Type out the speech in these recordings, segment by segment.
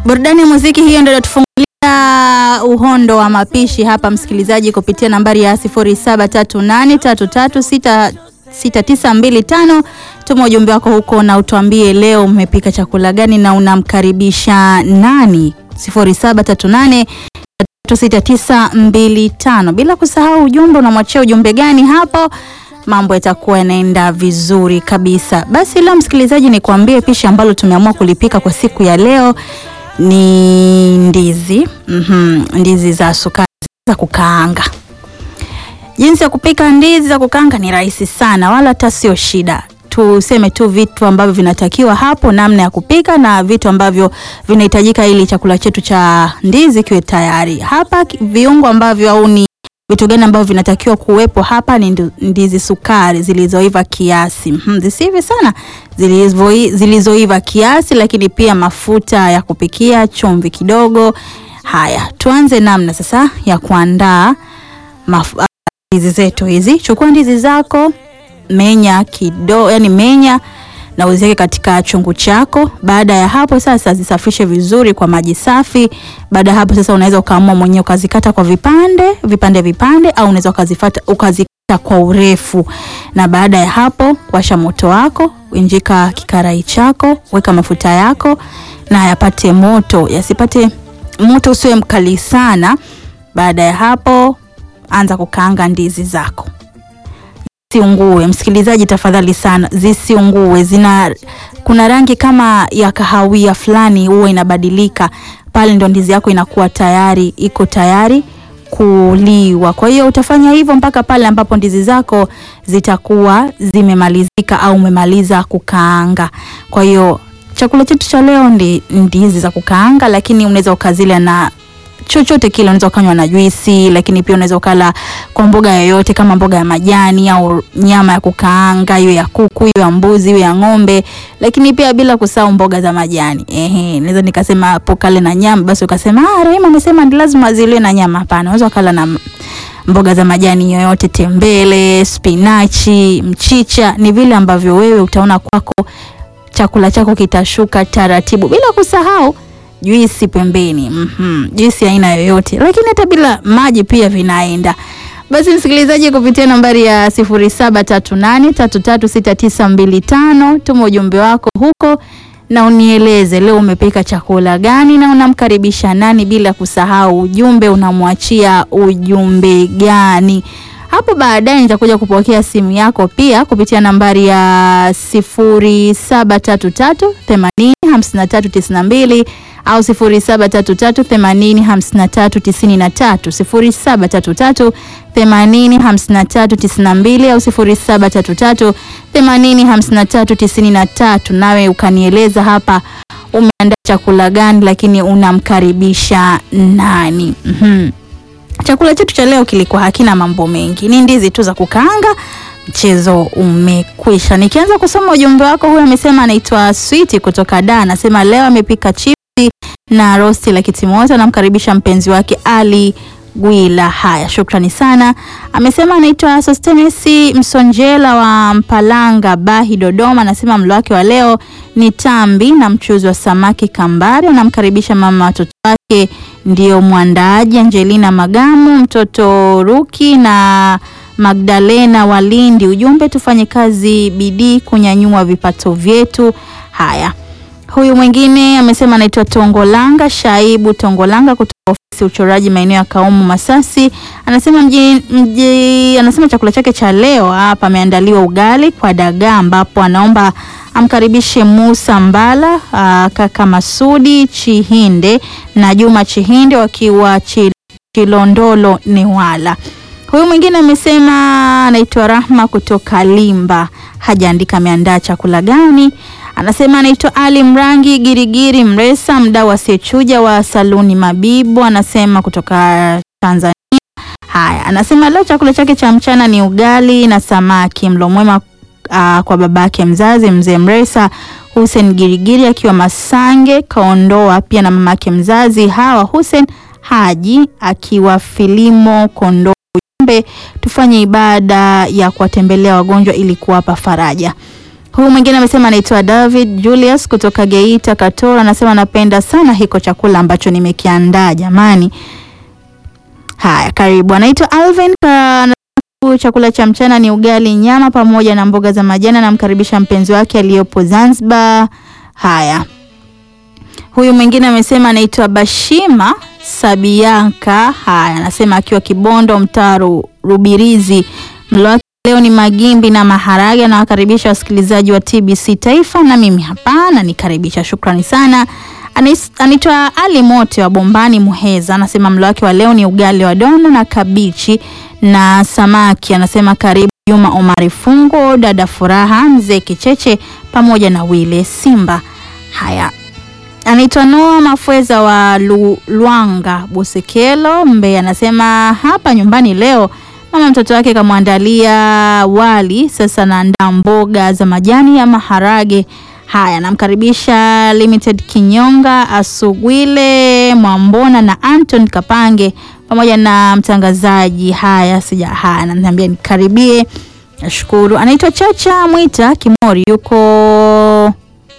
Burudani ya muziki hiyo ndio inatufungulia uhondo wa mapishi hapa, msikilizaji, kupitia nambari ya 0738336925. Tuma ujumbe wako huko na utuambie leo umepika chakula gani na unamkaribisha nani? 0738336925. Bila kusahau ujumbe, unamwachia ujumbe gani hapo? Mambo yatakuwa yanaenda vizuri kabisa. Basi leo msikilizaji, ni kuambie pishi ambalo tumeamua kulipika kwa siku ya leo ni ndizi mm-hmm. ndizi za sukari za kukaanga. Jinsi ya kupika ndizi za kukaanga ni rahisi sana, wala hata sio shida. Tuseme tu vitu ambavyo vinatakiwa hapo, namna ya kupika na vitu ambavyo vinahitajika ili chakula chetu cha ndizi kiwe tayari. Hapa viungo ambavyo au ni vitu gani ambavyo vinatakiwa kuwepo hapa ni ndizi sukari zilizoiva kiasi, hmm, zisive sana, zilizoiva kiasi, lakini pia mafuta ya kupikia, chumvi kidogo. Haya, tuanze namna sasa ya kuandaa ndizi zetu hizi. Chukua ndizi zako, menya kidogo, yani menya na uziweke katika chungu chako. Baada ya hapo sasa zisafishe vizuri kwa maji safi. Baada ya hapo sasa unaweza ukaamua mwenyewe ukazikata kwa vipande vipande vipande, au unaweza ukazifata ukazikata kwa urefu. Na baada ya hapo washa moto wako, injika kikarai chako, weka mafuta yako na yapate moto, yasipate moto, usiwe mkali sana. Baada ya hapo anza kukaanga ndizi zako zisiungue. Msikilizaji, tafadhali sana, zisiungue. Zina kuna rangi kama ya kahawia fulani huwa inabadilika pale, ndo ndizi yako inakuwa tayari, iko tayari kuliwa. Kwa hiyo utafanya hivyo mpaka pale ambapo ndizi zako zitakuwa zimemalizika au umemaliza kukaanga. Kwa hiyo chakula chetu cha leo ndi ndizi za kukaanga, lakini unaweza ukazila na chochote kile. Unaweza ukanywa na juisi, lakini pia unaweza ukala kwa mboga yoyote kama mboga ya majani au nyama ya kukaanga, hiyo ya kuku, hiyo ya mbuzi, hiyo ya ng'ombe, lakini pia bila kusahau mboga za majani. Ehe, naweza nikasema hapo kale na nyama, basi ukasema ah, Rehema amesema ni lazima zile na nyama. Hapana, unaweza ukala na mboga za majani yoyote, tembele, spinachi, mchicha, ni vile ambavyo wewe utaona kwako chakula chako kitashuka taratibu, bila kusahau juisi pembeni. mm -hmm. Juisi aina yoyote, lakini hata bila maji pia vinaenda. Basi msikilizaji, kupitia nambari ya 0738336925 tuma ujumbe wako huko na unieleze leo umepika chakula gani na unamkaribisha nani, bila kusahau ujumbe unamwachia ujumbe gani. Hapo baadaye nitakuja kupokea simu yako pia kupitia nambari ya 0733805392 au 0733805393, 0733805392 au 0733805393, nawe ukanieleza hapa umeandaa chakula gani, lakini unamkaribisha nani? mm-hmm. Chakula chetu cha leo kilikuwa hakina mambo mengi, ni ndizi tu za kukaanga. Mchezo umekwisha. Nikianza kusoma ujumbe wako, huyu amesema anaitwa Sweet kutoka Da, anasema leo amepika chipsi na rosti la kitimoto, anamkaribisha mpenzi wake Ali Gwila. Haya, shukrani sana. Amesema anaitwa Sostenesi Msonjela wa Mpalanga Bahi, Dodoma, anasema mlo wake wa leo ni tambi na mchuzi wa samaki kambari, anamkaribisha mama watoto wake ndio mwandaaji Angelina Magamu, mtoto Ruki na Magdalena Walindi. Ujumbe, tufanye kazi bidii kunyanyua vipato vyetu. Haya, huyu mwingine amesema anaitwa Tongolanga Shaibu Tongolanga kutoka ofisi uchoraji maeneo ya Kaumu Masasi, anasema mji, mji, anasema chakula chake cha leo hapa ameandaliwa ugali kwa dagaa, ambapo anaomba amkaribishe Musa Mbala, aa, kaka Masudi Chihinde na Juma Chihinde wakiwa Chilondolo Newala. Huyu mwingine amesema anaitwa Rahma kutoka Limba, hajaandika ameandaa chakula gani. Anasema anaitwa Ali Mrangi Girigiri Mresa, mdau asiyechuja wa saluni Mabibo, anasema kutoka Tanzania. Haya, anasema leo chakula chake cha mchana ni ugali na samaki. Mlo mwema uh, kwa babake mzazi mzee Mresa Hussein Girigiri akiwa Masange Kaondoa, pia na mamake mzazi Hawa Hussein Haji akiwa Filimo Kondoa. Ujumbe, tufanye ibada ya kuwatembelea wagonjwa ili kuwapa faraja. Huyu mwingine amesema anaitwa David Julius kutoka Geita Katora, anasema napenda sana hiko chakula ambacho nimekiandaa jamani. Haya, karibu. Anaitwa Alvin ka chakula cha mchana ni ugali nyama pamoja na mboga za majani. Anamkaribisha mpenzi wake aliyopo Zanzibar. Haya, huyu mwingine amesema anaitwa Bashima Sabianka. Haya, anasema akiwa Kibondo, mtaa Rubirizi. Mlo wake leo ni magimbi na maharage. Anawakaribisha wasikilizaji wa TBC Taifa na mimi hapana nikaribisha. Shukrani sana. Anaitwa Ali Mote wa Bombani Muheza, anasema mlo wake wa leo ni ugali wa dono na kabichi na samaki. Anasema karibu Juma Omari Fungo, dada Furaha, mzee Kicheche pamoja na Wile Simba. Haya, anaitwa Noa Mafweza wa Lu, Lwanga Busekelo Mbeya, anasema hapa nyumbani leo mama mtoto wake kamwandalia wali, sasa naandaa mboga za majani ya maharage. Haya, namkaribisha Limited Kinyonga Asugwile Mwambona na Anton Kapange pamoja na mtangazaji. Haya, sija haya, ananiambia nikaribie. Nashukuru. Anaitwa Chacha Mwita Kimori, yuko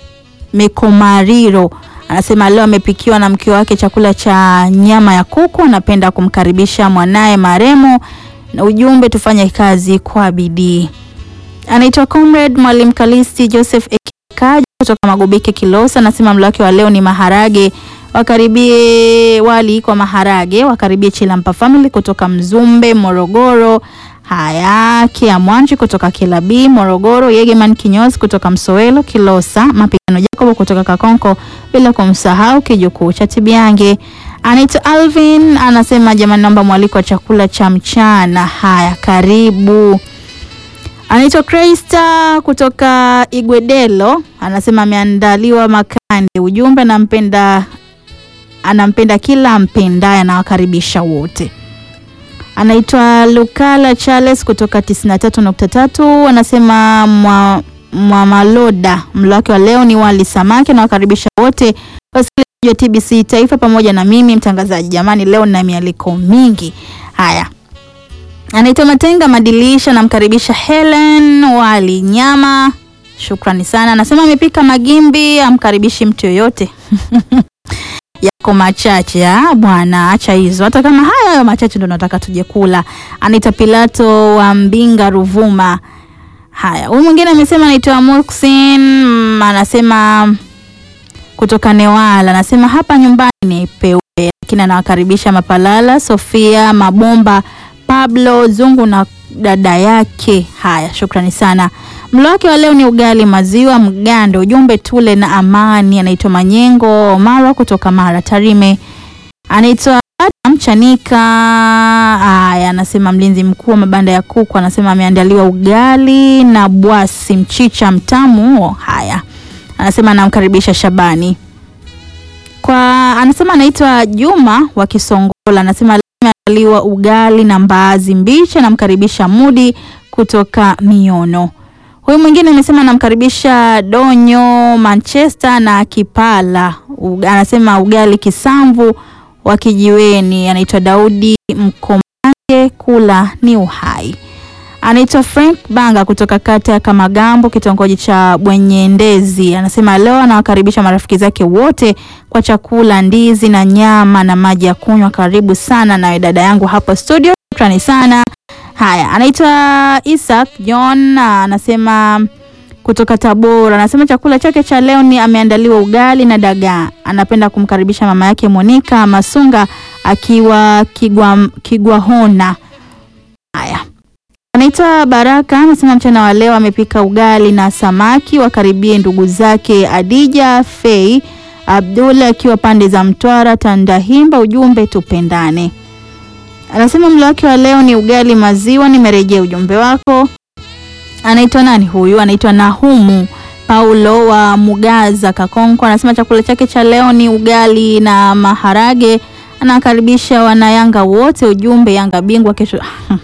Mekomariro. Anasema leo amepikiwa na mke wake chakula cha nyama ya kuku. Anapenda kumkaribisha mwanaye maremo na ujumbe, tufanye kazi kwa bidii. Anaitwa Comrade Mwalimu Kalisti Joseph Kaja kutoka Magobike Kilosa, anasema mlo wake wa leo ni maharage, wakaribie wali kwa maharage, wakaribie Chilampa Family kutoka Mzumbe Morogoro. Haya, Kia Mwanji kutoka Kilabi Morogoro, Yegeman Kinyozi kutoka Msowelo Kilosa, Mapigano Jacobo kutoka Kakonko, bila kumsahau kijukuu cha Tibiange. Anaitwa Alvin anasema jamani, naomba mwaliko wa chakula cha mchana. Haya, karibu. Anaitwa Krista kutoka Igwedelo anasema ameandaliwa makande. Ujumbe anampenda, anampenda kila ampendaye, anawakaribisha wote. Anaitwa Lukala Charles kutoka 93.3 anasema mwa, mwa maloda mlo wake wa leo ni wali samaki, anawakaribisha wote wasikilizaji wa TBC Taifa pamoja na mimi mtangazaji. Jamani, leo na mialiko mingi. Haya, anaitwa Matenga Madilisha, namkaribisha Helen wali nyama, shukrani sana. Anasema amepika magimbi, amkaribishi mtu yoyote yako machache bwana, acha hizo, hata kama haya hayo machache ndo nataka tuje kula. Anaitwa Pilato wa Mbinga Ruvuma. Haya, huyu mwingine amesema anaitwa Muxin, anasema kutoka Newala, anasema hapa nyumbani ni peupe, lakini anawakaribisha Mapalala, Sofia Mabomba Pablo Zungu na dada yake. Haya, shukrani sana. Mlo wake wa leo ni ugali maziwa mgando, ujumbe tule na amani. Anaitwa Manyengo Mara kutoka Mara Tarime. Anaitwa Adam Chanika. Haya, anasema mlinzi mkuu wa mabanda ya kuku, anasema ameandaliwa ugali na bwasi mchicha mtamu. Haya, anasema anamkaribisha Shabani kwa, anasema anaitwa Juma wa Kisongola, anasema liwa ugali na mbaazi mbichi. Anamkaribisha Mudi kutoka Miono. Huyu mwingine amesema anamkaribisha Donyo Manchester na Kipala Uga, anasema ugali kisamvu wa kijiweni. Anaitwa Daudi Mkomange, kula ni uhai. Anaitwa Frank Banga kutoka kata ya Kamagambo, kitongoji cha Bwenyendezi. Anasema leo anawakaribisha marafiki zake wote kwa chakula, ndizi na nyama na maji ya kunywa. Karibu sana nawe dada yangu hapo studio, shukrani sana. Haya, anaitwa Isaac John, anasema kutoka Tabora. Anasema chakula chake cha leo ni ameandaliwa ugali na dagaa. Anapenda kumkaribisha mama yake Monica Masunga akiwa Kigwa, Kigwahona. Haya, anaitwa Baraka, anasema mchana wa leo amepika ugali na samaki. Wakaribie ndugu zake Adija Fei Abdullah akiwa pande za Mtwara Tandahimba. Ujumbe tupendane. Anasema mlo wake wa leo ni ugali maziwa. Nimerejea ujumbe wako. Anaitwa nani huyu? Anaitwa Nahumu Paulo wa Mugaza Kakonko. Anasema chakula chake cha leo ni ugali na maharage. Anakaribisha wanayanga wote, ujumbe Yanga bingwa kesho.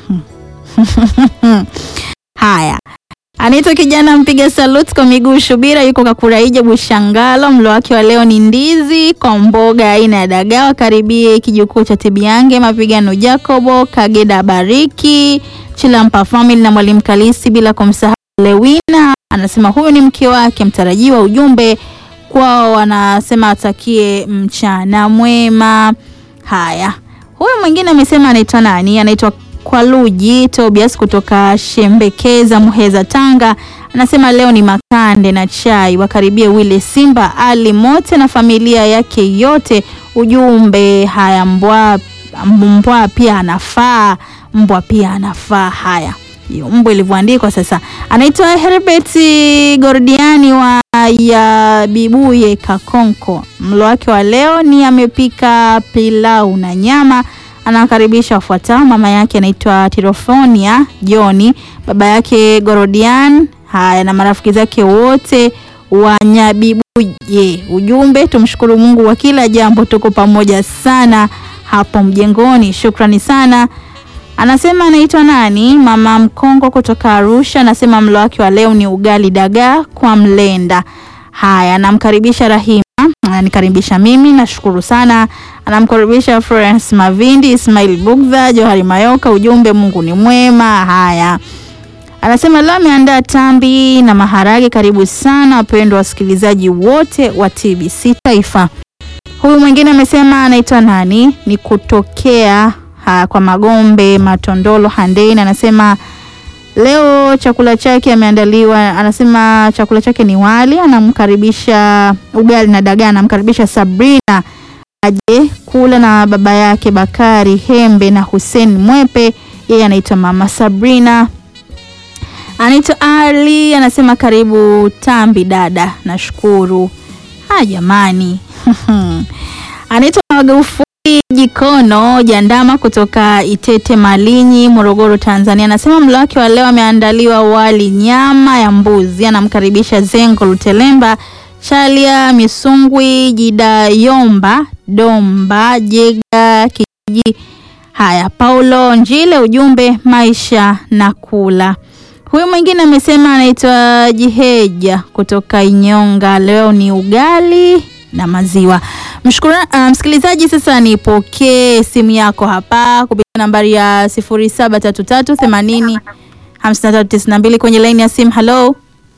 Haya, anaitwa kijana mpiga salut kwa miguu Shubira, yuko Kakuraija Bushangalo. Mlo wake wa leo ni ndizi kwa mboga aina ya dagaa. Wakaribie kijukuu cha Tibiange, mapigano Jacobo Kageda, Bariki Chilampa family na mwalimu Kalisi, bila kumsahau Lewina anasema huyu ni mke wake mtarajiwa. Ujumbe kwao, anasema atakie mchana mwema. Haya, huyu mwingine amesema anaitwa nani? Anaitwa Kwaluji Tobias kutoka Shembekeza, Muheza, Tanga. Anasema leo ni makande na chai, wakaribie Wile Simba Ali Mote na familia yake yote. Ujumbe haya, mbwa mbwa pia anafaa, mbwa pia anafaa. Haya, hiyo mbwa ilivyoandikwa sasa. Anaitwa Herbert Gordiani wa ya Bibuye Kakonko. Mlo wake wa leo ni amepika pilau na nyama. Anawakaribisha wafuatao: mama yake anaitwa Tirofonia Joni, baba yake Gorodian, haya na marafiki zake wote wa Nyabibuye. Ujumbe, tumshukuru Mungu wa kila jambo, tuko pamoja sana hapo mjengoni. Shukrani sana. Anasema anaitwa nani? Mama Mkongo kutoka Arusha. Anasema mlo wake wa leo ni ugali dagaa kwa mlenda. Haya, anamkaribisha Rahima, ananikaribisha mimi, nashukuru sana. Anamkaribisha Florence Mavindi, Ismail Bugdha, Johari Mayoka. Ujumbe, Mungu ni mwema. Haya, anasema leo ameandaa tambi na maharage. Karibu sana wapendwa wasikilizaji wote wa TBC Taifa. Huyu mwingine amesema anaitwa nani? Ni kutokea ha, kwa Magombe Matondolo Handeni. Anasema leo chakula chake ameandaliwa, anasema chakula chake ni wali, anamkaribisha ugali na dagaa, anamkaribisha Sabrina aje kula na baba yake Bakari Hembe na Hussein Mwepe. Yeye anaitwa mama Sabrina. Anaitwa Ali, anasema karibu tambi dada, nashukuru. Ha jamani anaitwa Magufuli Jikono Jandama kutoka Itete Malinyi, Morogoro, Tanzania. Anasema mlo wake wa leo ameandaliwa wali nyama ya mbuzi. Anamkaribisha Zengo Lutelemba, Chalia Misungwi, Jidayomba Domba, Jega Kijiji. Haya, Paulo Njile, ujumbe maisha na kula. Huyu mwingine amesema anaitwa Jiheja kutoka Inyonga, leo ni ugali na maziwa. Mshukuru uh, msikilizaji, sasa nipokee simu yako hapa kupitia nambari ya 0733 80 5392 kwenye laini ya simu. Hello.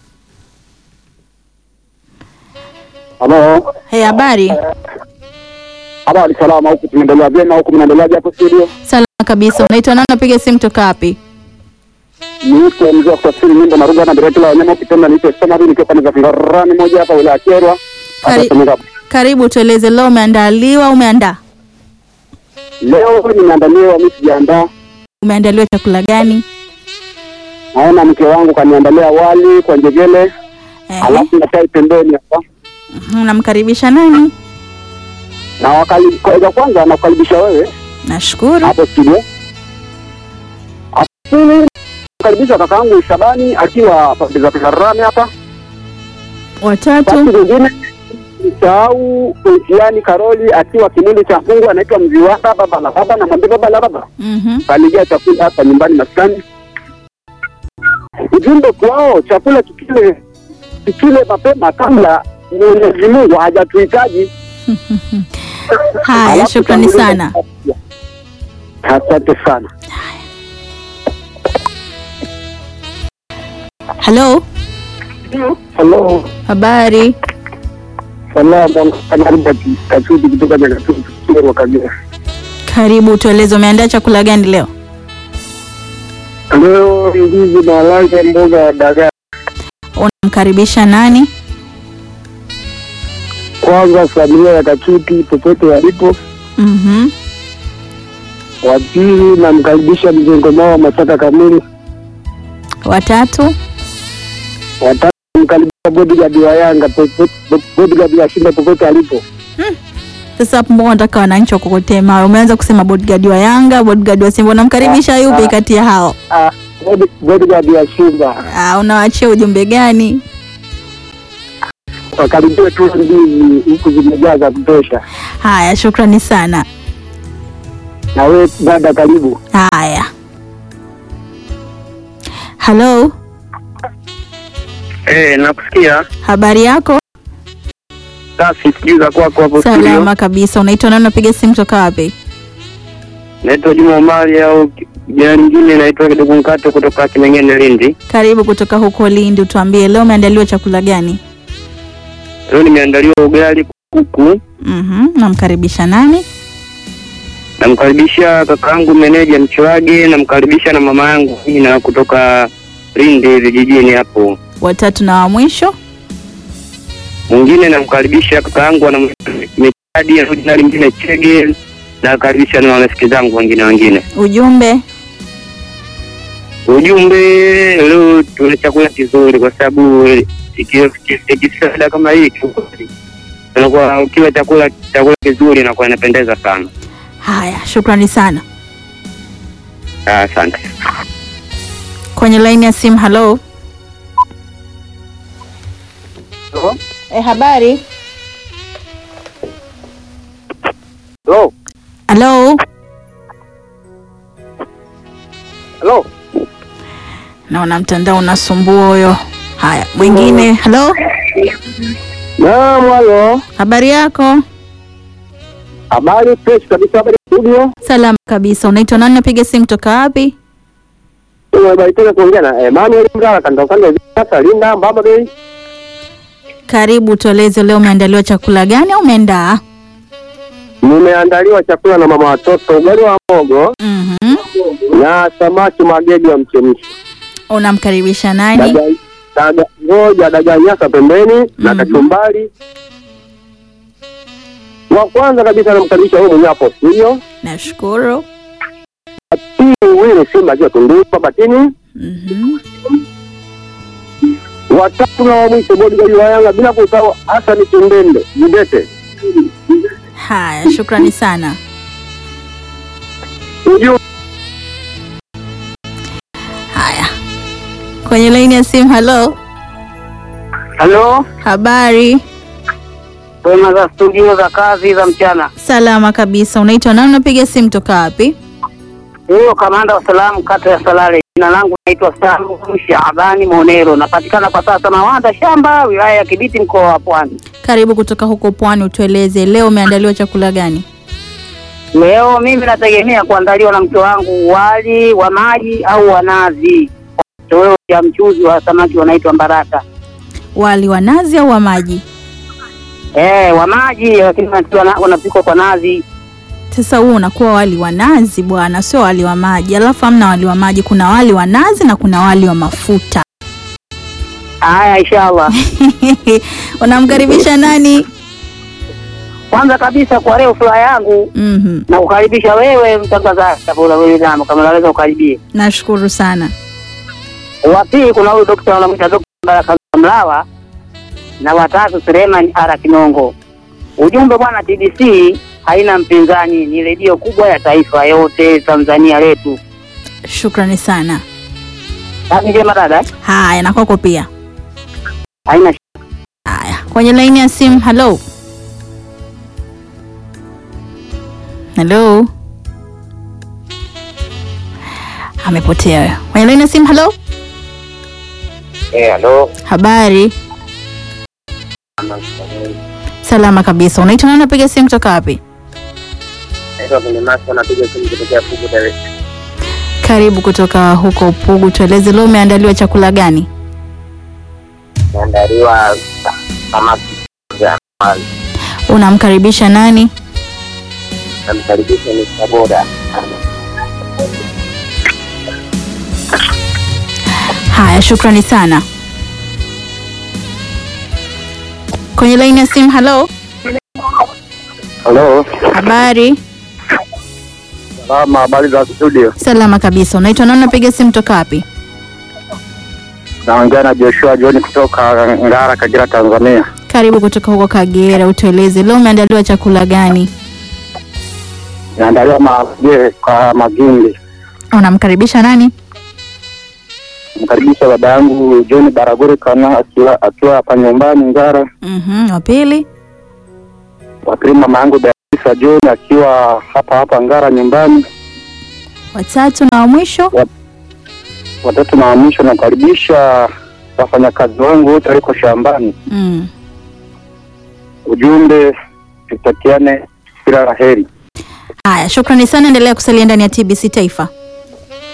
Halo. Hey, habari? Habari salama, huku tunaendelea vyema, huku mnaendeleaje hapo studio? Salama kabisa. Unaitwa nani? Napiga simu toka wapi? Niite mzee wa kusafiri nyimbo na lugha na direkta la wanyama ukipenda niite Somari nikiwa pande za Fingarani moja hapa wilaya ya Kyerwa. Kari- Hapa Senegal. Karibu, tueleze leo umeandaliwa, umeandaa Leo nimeandaliwa, mimi sijaandaa. umeandaliwa chakula gani? Naona mke wangu kaniandalia wali kwa njegele, Eh, alafu na chai pembeni hapa. unamkaribisha nani? Na wakali kwa kwanza nakukaribisha wewe Nashukuru. hapo studio. Alafu karibisha kakaangu Shabani akiwa pande za Fingarani hapa. Watatu. Basi mwingine msahau Mtiani Karoli akiwa kimindi cha Mungu anaitwa Mziwanda baba la baba, na mwambie baba la baba Mhm. kalijia chakula hapa nyumbani maskani. Ujumbe kwao, chakula tukile tukile mapema kabla Mwenyezi Mungu hajatuhitaji. Haya, Alafu shukrani tanguliza- sana. Asante sana. Hello. Hello. Habari? Salama, kanaribu Kasudi kutoka Nyakatutu, Kyerwa Kagera. Karibu, tueleze umeandaa chakula gani leo? Leo ndizi maharage, mboga ya dagaa. Unamkaribisha nani? Kwanza familia ya Kachuti popote walipo. Mhm. Wa pili namkaribisha mjengo wa Masaka Kamili. Watatu. Watatu namkaribisha bodyguard wa Yanga popote, bodyguard wa Simba popote alipo. Sasa hapo mbona nataka wananchi wakokotee mawe? Umeanza kusema bodyguard wa Yanga, bodyguard wa Simba. Unamkaribisha yupi kati ya hao? Ah, body- bodyguard wa Simba Ah, unawaachia ujumbe gani? wakaribie tu ndizi huku zimejaa za kutosha. Haya, shukrani sana. Na we dada, karibu. Haya. Hello, Eh, nakusikia. habari yako? Safi, sijui za kwako hapo Salama kabisa. Unaitwa nani? Unapiga simu toka wapi? Naitwa Juma Omari au Jina lingine naitwa Kidogo Mkato kutoka Kimengene, Lindi. Karibu kutoka huko Lindi, utuambie leo umeandaliwa chakula gani? Leo nimeandaliwa ugali kuku. Mhm, namkaribisha nani? Namkaribisha kakaangu meneja Mchwage, namkaribisha na mama yangu na kutoka Lindi vijijini hapo. Watatu na wa mwisho. Mwingine namkaribisha kakaangu ana Mechadi na jina lingine Chege, nakaribisha na marafiki zangu wengine wengine. Ujumbe Ujumbe leo tuna chakula kizuri, kwa sababu ikifika kama hii kiukweli, unakuwa ukiwa chakula chakula kizuri inakuwa inapendeza sana. haya, shukrani sana. Ah, Asante. Kwenye laini ya simu, halo. E, habari. Hello. Halo, Hello. naona mtandao unasumbua huyo. Haya, mwingine. Halo, Naam, halo. habari yako? Habari fresh kabisa, habari studio. Salama kabisa. Unaitwa nani? Napiga simu toka wapi? Umebarikiwa kuongea na Emmanuel Mgala kanda kanda sasa Linda Mbamba Bay. Karibu, tueleze leo umeandaliwa chakula gani au umeandaa? Nimeandaliwa chakula na mama watoto, ugali wa mogo Mhm. na samaki magegi wa mchemsho. Unamkaribisha nani? Daga daga ngoja daga nyasa pembeni na Mhm. kachumbari. Wa kwanza kabisa namkaribisha wewe mwenyewe hapo studio. Nashukuru. Pili Wili Simba akiwa Tunduru Batini. Mhm. Watatu na wa mwisho bodyguard wa Yanga bila kusahau Hassan Kindende Jidete. Haya, shukrani sana. Ujumbe Haya, kwenye laini ya simu. Halo, Halo, habari? kwema za studio za kazi za mchana. Salama kabisa. Unaitwa nani? Unapiga simu toka wapi? Huyo kamanda wa salamu kata ya Salale. Jina langu naitwa Salu Shabani Monero, napatikana kwa sasa Mawanda Shamba, wilaya ya Kibiti, mkoa wa Pwani. Karibu kutoka huko Pwani, utueleze leo umeandaliwa chakula gani? Leo mimi nategemea kuandaliwa na mke wangu wali wa maji au wa nazi, kitoweo cha mchuzi wa samaki wanaitwa mbarata. Wali wa nazi au wa maji? Eh, wa maji lakini wanatiwa na- wanapikwa kwa nazi. Sasa huu unakuwa wali wa nazi bwana, sio wali wa maji. Alafu hamna wali wa maji, kuna wali wa nazi na kuna wali wa mafuta. Haya, inshallah. Unamkaribisha nani? Kwanza kabisa kwa leo furaha yangu Mhm. na kukaribisha wewe mtangazaji hapo na wewe dama kama unaweza ukaribie. Nashukuru sana. Wa pili kuna huyu dokta wanamwita Dokta Baraka Mlawa na watatu Suleiman Ara Kinongo. Ujumbe bwana, TBC haina mpinzani, ni redio kubwa ya taifa yote Tanzania letu. Shukrani sana. Kazi njema dada, eh? Haya, na kwako pia. haina Haya, kwenye laini ya simu. Halo, halo, amepotea huyo. Kwenye laini ya simu. Halo, Eh, halo. habari? Salama kabisa. Unaitwa nani? Unapiga simu kutoka wapi? Naitwa Kinemasa napiga simu kutokea Pugu Dar es Salaam. Karibu kutoka huko Pugu, tueleze leo umeandaliwa chakula gani? Naandaliwa samaki za mali. Unamkaribisha nani? Namkaribisha Mr. Boda. Haya, shukrani sana. Kwenye laini ya simu. Halo, Halo. habari? Salama, habari za studio? Salama kabisa. Unaitwa nani? Unapiga simu toka wapi? Naongea na Joshua John kutoka Ngara, Kagera, Tanzania. Karibu kutoka huko Kagera, utueleze leo umeandaliwa chakula gani? Naandaliwa maje kwa magimbi. Unamkaribisha nani? Mkaribisha baba yangu John Baraguri kana akiwa akiwa hapa nyumbani Ngara. Mhm, wa pili. Wa pili mama yangu Daisa John akiwa hapa hapa Ngara nyumbani. Watatu na wa mwisho. Watatu na wa mwisho nakaribisha wafanyakazi wangu wote waliko shambani. Mm. Ujumbe tutakiane kila la heri. Haya, shukrani sana, endelea kusalia ndani ya TBC Taifa.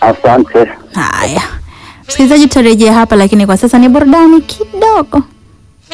Asante. Haya, msikilizaji, tutarejea hapa, lakini kwa sasa ni burudani kidogo.